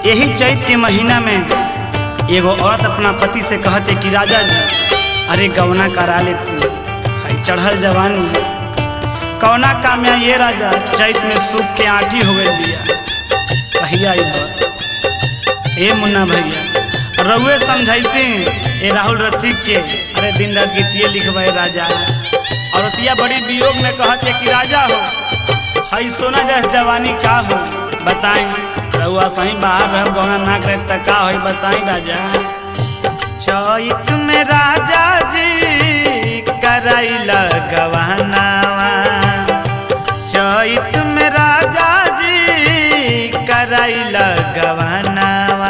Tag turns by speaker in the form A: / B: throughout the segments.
A: यही चैत के महीना में एगो औरत अपना पति से कहते कि राजा जी अरे गवना करा लेती है चढ़ल जवानी कौना काम में ये राजा चैत में सूख के आठी हो गई बिया कहिया ई बात ए मुन्ना भैया रउए समझाइते ए राहुल रसिक के अरे दिन रात गीतिए लिखवाए राजा औरतिया बड़ी वियोग में कहते कि राजा हो हई सोना जैस जवानी का हो बताई रउआ सही बाहर रह गौना ना करे त का होई बताई राजा चैत में राजा जी कराइला गवानावा चैत में राजा जी कराइला गवानावा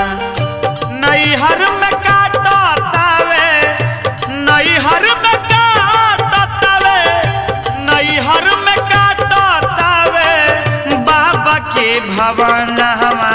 A: नैहर में काटतावे नैहर में काटतावे नैहर में काटतावे बाबा के भवनवा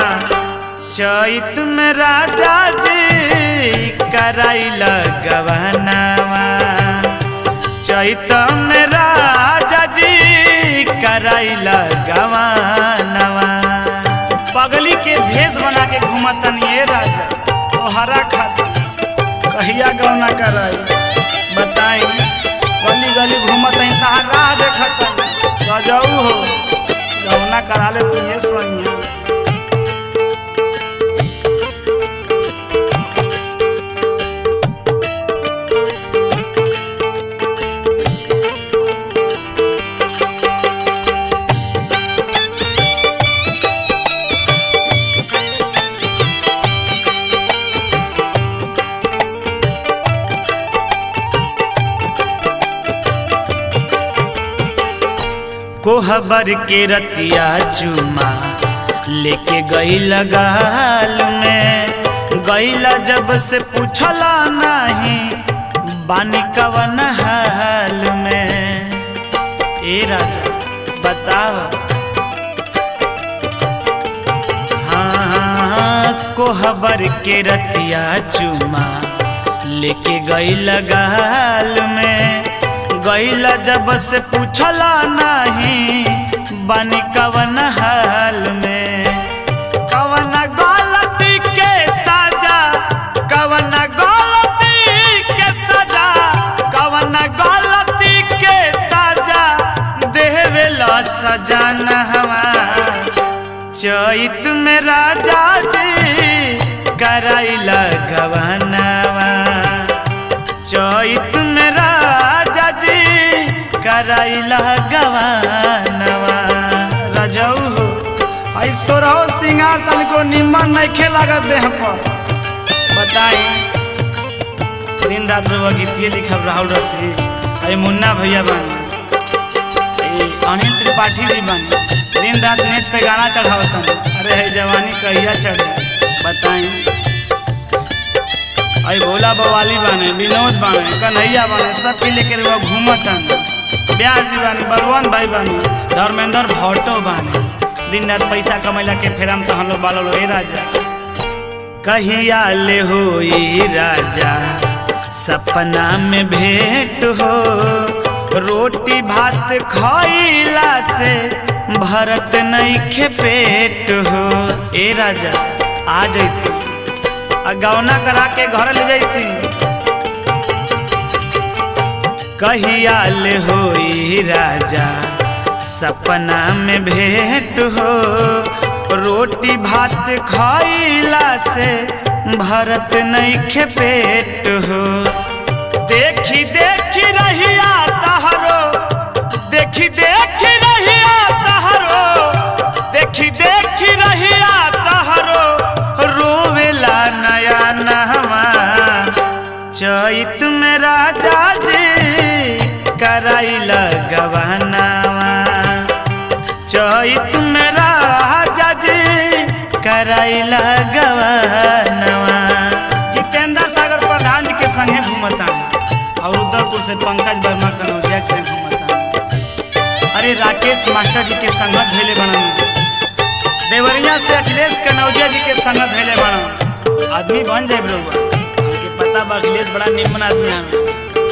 A: चैत में राजा जी कराइला गवनवा चैत में राजा जी कराइला गवनवा पगली के भेष बना के घूमतन ये राजा तोहरा खातिर कहिया गौना कराई बताई गली गली घूमत तहार राह देखत गजऊ हो गौना करा ले तू ये सोनिया कोहबर के रतिया चुमा लेके गई लगाल में गईला जब से पूछला नहीं बानी कवन हाल में ए राजा बताव हाँ, हाँ कोहबर के रतिया चुमा लेके गई लगाल में गईला जब से पूछला नहीं बानी कवन हाल में कवन गलती के सजा कवन गलती के सजा कवन गलती के सजा देवेला सजाना हवा चैत में राजा जी कराइला गवनवा चैत में राजा जी कराइला गवानवा राजाऊ हो ऐसो रहो सिंगार तनिको निमन नइखे लागत देह पर बताई दिन रात रउआ गीतिए लिखब राहुल रसी अरे मुन्ना भैया बानी ए अनिल त्रिपाठी भी बानी दिन रात नेट पे गाना चढ़ावतन अरे है जवानी कहिया चढ़े बताई अई भोला बवाली बाने विनोद बाने कन्हैया बाने सब के लेकर वो घूमतन ब्याह जी बानी बलवंत भाई बानी धर्मेंद्र भट्टो बाने दिन रात पैसा कमैला के फेरम तो हम लोग बालो ए राजा कहिया ले हो राजा सपना में भेंट हो रोटी भात खइला से भरत नहीं पेट हो ए राजा आ जैती आ गौना करा के घर ले जैती कहिया ले होई राजा सपना में भेंट हो रोटी भात खइला से भरत नहीं पेट हो देखी देखी रहिया तहरो देखी देखी रहिया तहरो देखी देखी रहिया तहरो रोवेला नया नहवा चैत में राजा जी कराइला गवानावा चैत में राजा जी कराइला गवानावा जितेंद्र सागर प्रधान जी के संगे घूमता और उधरपुर से पंकज वर्मा कनौजिया से घूमता अरे राकेश मास्टर जी के संगत भेले बनन देवरिया से अखिलेश कनौजिया जी के संगत भेले बनन आदमी बन जाए बरोबर हमके पता बा अखिलेश बड़ा निमन आदमी है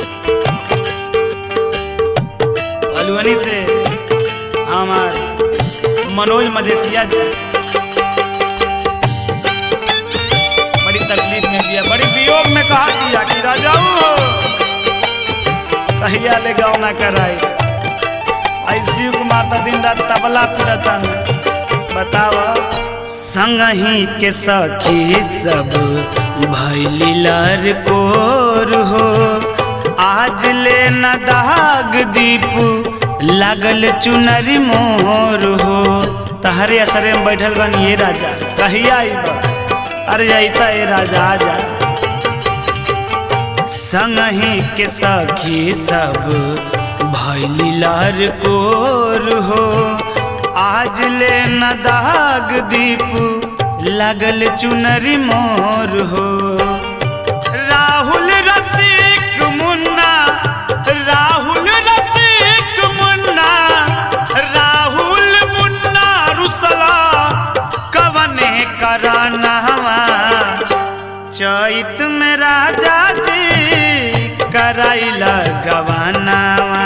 A: हलुअनी से हमार मनोज मधेसिया जी बड़ी तकलीफ में दिया बड़ी वियोग में कहा दिया कि राजाऊ हो कहिया ले गाँव ना कराई ऐसी कुमार तो दिन रात तबला पिरता बतावा संगही के सखी सब भैली लर कोर हो आज ले न दाग दीप लागल चुनरी मोर हो तहरे असरे में बैठल बन ये राजा कहिया आइबा अरे अइता ए राजा आजा संगही के सखी सब भैली लहर कोर हो आज ले न दाग दीप लगल चुनरी मोर हो राहुल रसिक मुन्ना राहुल रसिक मुन्ना राहुल मुन्ना रुसला कवने करानवा चैत में राजा जी कराइला गवानावा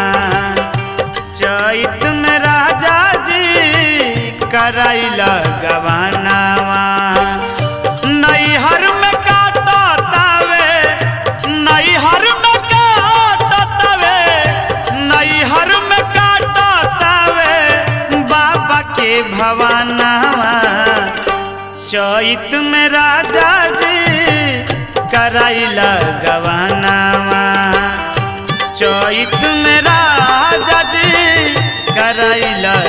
A: चैत में राजा जी कराइला गवानावा नैहर में काटा तावे नैहर में काटा तावे नैहर में काटा तावे बाबा के भवानावा चैत में राजा जी कराइला गवानावा चैत में राजा जी कराइला